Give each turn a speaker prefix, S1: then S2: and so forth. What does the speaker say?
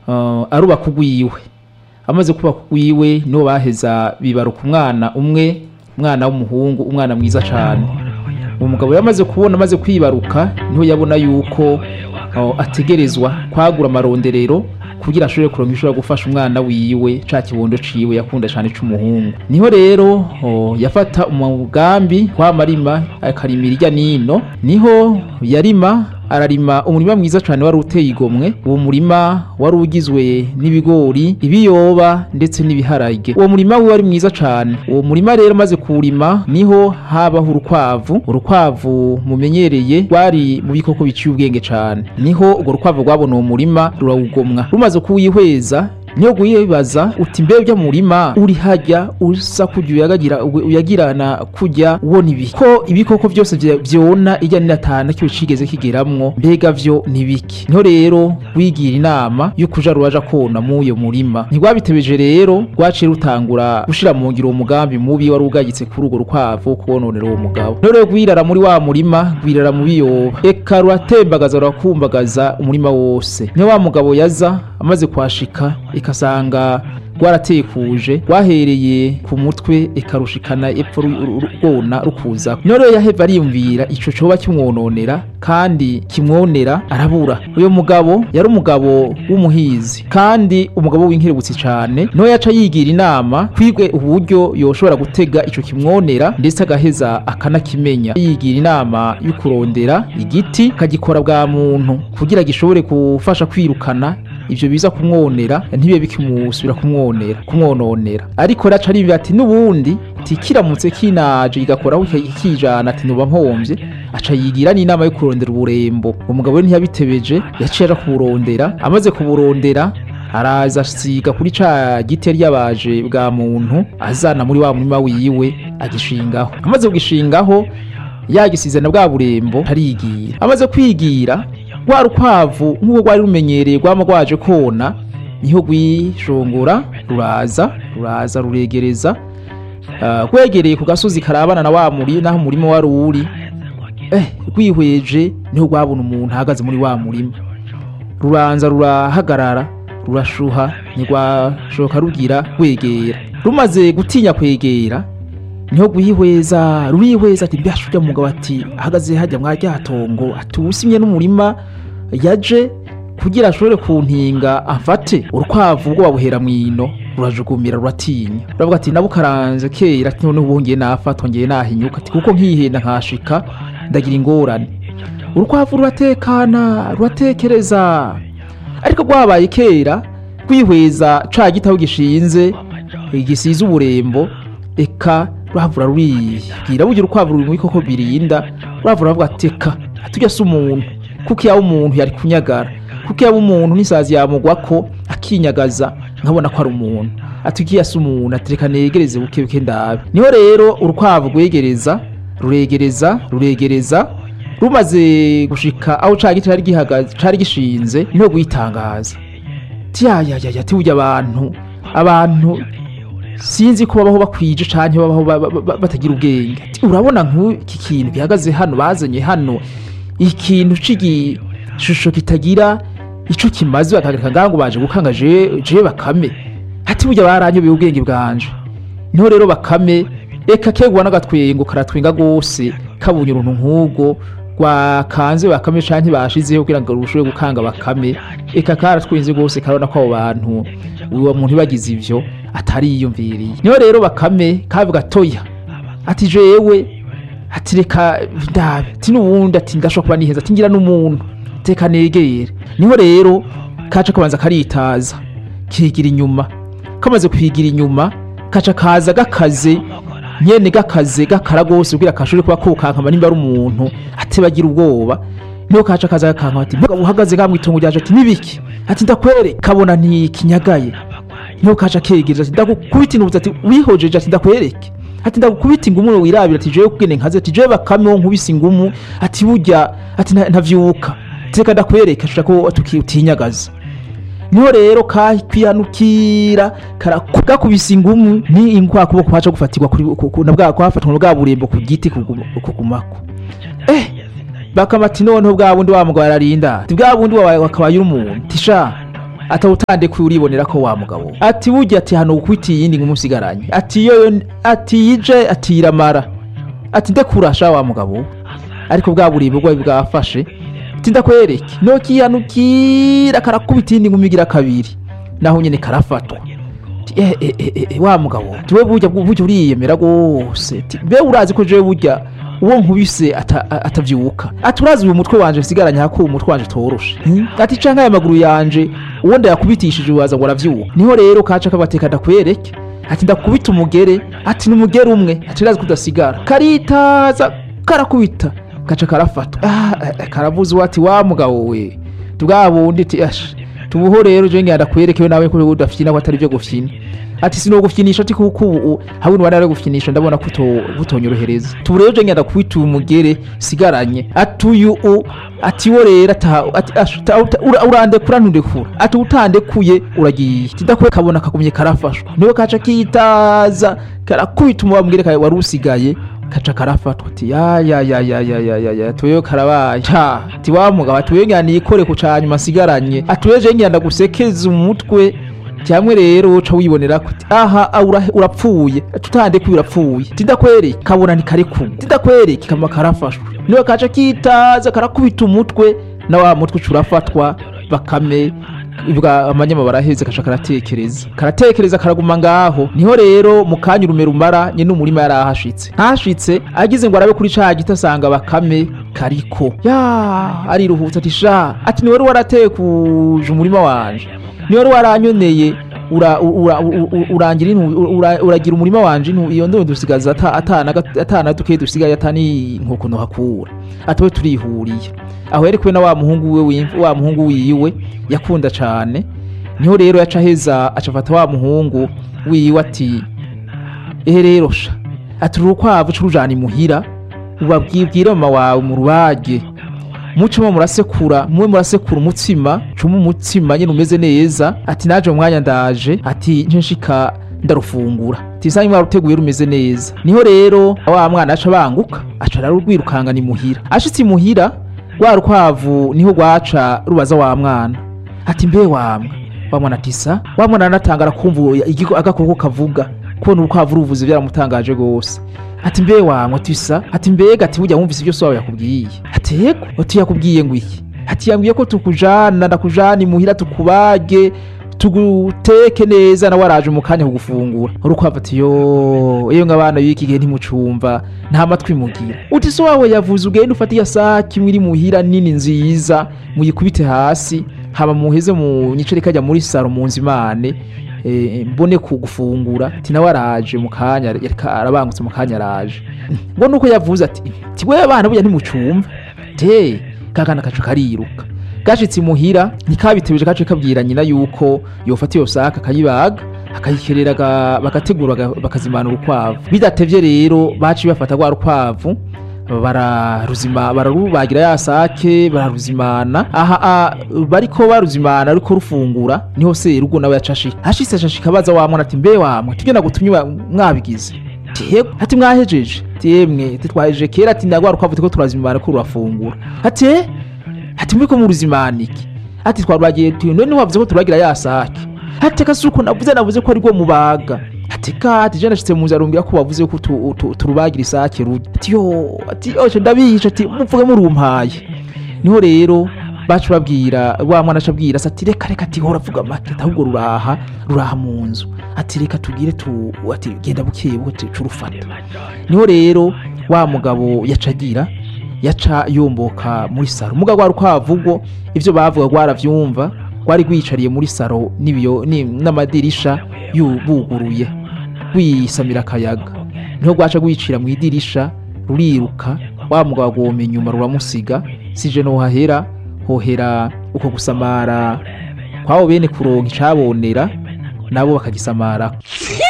S1: uh, arubaka ugwiwe amaze kubaka ugwiwe niho baheza bibaruka umwana umwe umwana w'umuhungu umwana mwiza cyane uwo mugabo yamaze kubona amaze kwibaruka niho yabona yuko uh, ategerezwa kwagura amaronderero kugira ashobore kuronka ishobora gufasha umwana wiwe ca kibondo ciwe yakunda cane c'umuhungu niho rero oh, yafata umugambi w'amarima akarimira irya nino niho yarima ararima umurima mwiza cyane wari uteye igomwe uwo murima wari ugizwe n'ibigori ibiyoba ndetse n'ibiharage uwo murima we wari mwiza cyane uwo murima rero maze kuwurima niho habaho urukwavu urukwavu mumenyereye rwari mu bikoko biciye ubwenge cyane niho urwo rukwavu rwabona uwo murima rurawugomwa rumaze kuwihweza niyo guyibaza uti mbe bya murima uri hajya usa kujya uyagagira uyagirana kujya ubona ibi ko ibikoko byose vya- vyona ijya ninatana cyo cigeze kigeramwo mbega vyo nibiki niho rero wigira inama yo kuja ruwaja kona mu uyo murima ntigwabitebeje rero rwaciye rutangura gushira mu ngiro uwo mugambi mubi wari ugayitse kuri urwo rukwavu wo kubononera uwo mugabo niho rero gwirara muri wa murima gwirara mu biyoba eka ruratembagaza rurakumbagaza umurima wose niho wa mugabo yaza amaze kwashika ikasanga rwaratekuje rwahereye ku mutwe ikarushikana epfo ru- ru- ru- rwona rukuza niho rero yaheva ariyumvira ico coba kimwononera kandi kimwonera arabura uyo mugabo yari umugabo w'umuhizi kandi umugabo w'inkerebutsi cane niho yaca yigira inama kwigwe uburyo yoshobora gutega ico kimwonera ndetse agaheza akanakimenya yigira inama yo kurondera igiti kagikora bwa muntu kugira gishobore gufasha kwirukana ivyo biza kumwonera ntibibe bikimusubira kumwonera kumwononera ariko raca ari ati n'ubundi ati kiramutse kinaje igakoraho ikijana ati nuba mpomvye aca yigira n'inama yo kurondera uburembo umugabo we ntiyabitebeje yaciye aja kuburondera amaze kuburondera araza asiga kuri ca giti yari yabaje bwa muntu azana muri wa murima wiwe agishingaho amaze kugishingaho yagisize na bwa burembo arigira amaze kwigira rwa rukwavu nk'uko rwari rumenyereye rwama rwaje kona niho rwishongora ruraza ruraza ruregereza Ah, rwegereye ku gasozi karabana na wa muri naho umurima wari uri eh rwihweje niho rwabona umuntu ahagaze muri wa murima ruranza rurahagarara rurashuha ntirwashoka rugira rwegera rumaze gutinya kwegera niho guhihweza rurihweza ati mbasha ujya mugabo ati ahagaze hajya mwa ryatongo ati uwusimye n'umurima yaje kugira ashobore kuntinga afate urukwavu rwo babuhera mwino rurajugumira ruratinya ruravuga ati nabo karanze kera ati noneho ubongeye nafatwa ngeye nahinyuka ati kuko nkihenda nkashika ndagira ingorane urukwavu ruratekana ruratekereza ariko rwabaye kera rwihweza ca gitaho gishinze gisize uburembo eka ruhavura ruribwira burya urukwavu ruri mu bikoko birinda ruhavura ravuga ati eka tujya se umuntu kuko yaba umuntu yari kunyagara kuko yaba umuntu n'isazi yamugwako akinyagaza nkabona ko ari umuntu ati ugiye asa umuntu ati reka negereze buke buke ndabe niho rero urukwavu rwegereza ruregereza ruregereza rumaze gushika aho ca giti cari gihagaze cari gishinze niho guyitangaza tiyayayaya tiburya abantu abantu sinzi ko babaho bakwije canke babaho ba- ba- ba- batagira ubwenge Ati, urabona nk'iki kintu gihagaze hano bazanye hano ikintu c'igishusho kitagira ico kimaze bakagarika ngaho ngo baje gukanga je je bakame ati burya baranyobeye ubwenge bwanje niho rero bakame eka kegwa n'agatwengo karatwenga gose kabonye uruntu nk'ubwo rwakanze bakame canke bashizeho kugira ngo rushobore gukanga bakame eka karatwenze gose karabona ko abo bantu uwo muntu bagize ivyo atari yiyumviriye niho rero bakame kavuga toya ati jewe ati reka ndabe ati n'ubundi ati ndashobora kuba niheza ati ngira n'umuntu teka negere niho rero kaca kabanza karitaza kigira inyuma kamaze kwigira inyuma kaca kaza gakaze nyene gakaze gakara gose kugira kashobore kuba kokankama nimba ari umuntu ate bagira ubwoba niho kaca kaza gakankama ati mugabo uhagaze ga mwitongo ryaje ati nibiki ati ndakwere kabona ntikinyagaye niho kaca kegereza ati ndagukubita intubuzi ati wihojeje ati ndakwereke ati ndagukubita ingumu wirabira ati jewe kugene nkaze ati jewe bakame wo nkubise ingumu ati burya ati nta- ntavyuka teka ndakwereka shaka ko tuki- utinyagaza niho rero kakwihanukira gakubise ingumu ni inkwa kuboko kwaca gufatirwa kuri ku- ku- na bwa kwafatwa na bwa burembo ku giti kuguma- kugumako eh bakama ati noneho bwa bundi wa mugabo ararinda ati bwa bundi wabaye wakabaye uri umuntu tisha atawutandekuye uribonera ko wa mugabo ati burya ati hano ukwita iyindi nk'umusigaranye ati yo ati yije ati iramara ati ndekurasha wa mugabo ariko bwa buribwe bwawe bwafashe ati ndakwereke nokiyanukira karakubita iyindi nkumi igira kabiri naho nyene karafatwa Ati, eh, eh, eh, eh, wa mugabo tiwe burya burya uriyemera rwose Ati, mbe urazi ko jewe burya uwo nkubise ata- a- atavyuka ati urazi uyu mutwe wanje nsigaranye hako uyu mutwe wanje toroshe Hmm? ati canke aya maguru yanje uwo ndayakubitishije waza ngo aravyuka niho rero kaca kabateka ndakwereke ati ndakubita umugere ati n'umugere umwe ati urazi kudasigara karitaza karakubita gaca karafatwa ah, eh, karavuze ati wa mugabo we tubwa bundi ati ash tubuho rero je ngenda kwerekewe nawe ko udafyina ko atari byo gufyina ati sino gufyinisha ati kuko ubu habuni wari ari gufyinisha ndabona ko uto- butonyorohereza tubu rero je ngenda kwita umugere sigaranye ati uyu u ati wo rero ata ati ash ta- uta- ura- urandekura ntundekura ati utandekuye uragiye tidakwe kabona kagumye karafashwa niwe kaca kitaza karakubita umubambwire kawe wari usigaye kaca karafatwa ati ya ya ya ya ya ya ya ya tuyo karabaye ca ati wa mugabo ati wewe ngana ikore ku canyuma asigaranye ati wewe je ngenda gusekeza umutwe cyamwe rero uca wibonera ko ati, aha ah, ura- urapfuye tutandekuye urapfuye tidakwereke kabona ntikarekuye tidakwereke kama karafashwe niwe kaca kitaza karakubita umutwe na wa mutwe uca urafatwa bakame bwa amanyama baraheze kaca karatekereza karatekereza karaguma ngaho niho rero mu kanya urume rumara nyene umurima yari ahashitse ahashitse agize ngo arabe kuri ca giti asanga bakame kariko ya ariruhutse ati sha ati ni wari waratekuje umurima wanje ni wari waranyoneye ura- ura- u- u- urangira intu- ura- uragira umurima wanje intu- iyo ndo dusigaza ata- atana gat- atana duke dusigaye atani nkoko nohakura atowe turihuriye aho yari kumwe na wa muhungu we wimf- wa muhungu wiwe yakunda cane niho rero yaca aheza acafata wa muhungu wiwe ati ehe rero sha ati uru rukwavu curujana imuhira ubabwibwire mama wawe mu rubage mucemo murasekura muwe murasekura umutsima cuma umutsima nyene umeze neza ati naje mu mwanya ndaje ati nce nshika ndarufungura ati sanyi mwaruteguye rumeze neza niho rero wa mwana aca banguka aca ararwirukangana imuhira ashitse imuhira rwa rukwavu niho rwaca rubaza wa mwana ati mbe wamwe wa mwana ati sa wa mwana anatangara kumva igigo agakoko kavuga kubona urukwavu ruvuze byaramutangaje gose ati mbe wamwe ati sa ati mbega ati burya wumvise ibyo so wawe yakubwiye ati yego ati yakubwiye ngo iki ati yambwiye ko tukujana ndakujana imuhira tukubage tuguteke neza nawe araje mu kanya kugufungura urukwavu ati yo iyo ng'abana b'iki gihe ntimucumva nta matwi mugira uti so wawe yavuze ugende ufate iya saki imwe iri muhira nini nziza muyikubite hasi haba muheze mu nyicare kajya muri saro mu nzimane eh, mbone kugufungura ati nawe araje mu kanya yareka arabangutse mu kanya araje ngo nuko yavuze ati ti wewe abana burya ntimucumva te kakana kacu kariruka gashitse imuhira ntikabitebeje kace kabwira nyina yuko yofata iyo saka akayibaga akayikerera aga- bagategura aga- bakazimana urukwavu bidatevye rero baciye bafata rwa rukwavu bararuzima bararubagira ya sake bararuzimana aha a, bariko baruzimana ariko rufungura niho serugo nawe yacashika hashitse acashika baza wa mwana ati mbe wamwe tugenda gutumye wa- mwabigize yego ati mwahejeje ati yemwe ati twahejeje kera ati ndagwa rukwavu turiko turazimana ko rurafungura ati "Eh?" ati muriko muruzimana iki ati twarwagiye tu none wavuze ko turagira ya sake ati kasuko navuze navuze ko ari rwo mubaga ati ka ati je nashitse mu nzu arumbwira ko wavuze ko tu- tu- turubagira isake rujya ati yo ati oce ndabihisha ati muvuge murumpaye niho rero bacu babwira wa mwana aca abwira ati reka reka ati hora vuga make ati ahubwo ruraha ruraha mu nzu ati reka tugire tu ati genda bukeye buke curufata niho rero wa mugabo yaca agira yaca yomboka muri saro muga rwa rukwavu ivyo bavuga rwaravyumva rwari rwicariye muri saro n'ibiyo ni- n'amadirisha yu- buguruye rwisamira akayaga niho rwaca rwicira mu idirisha ruriruka wa mugabo agoma inyuma ruramusiga sije nohahera hohera uko gusamara kwabo bene kuronka icabonera nabo bakagisamarako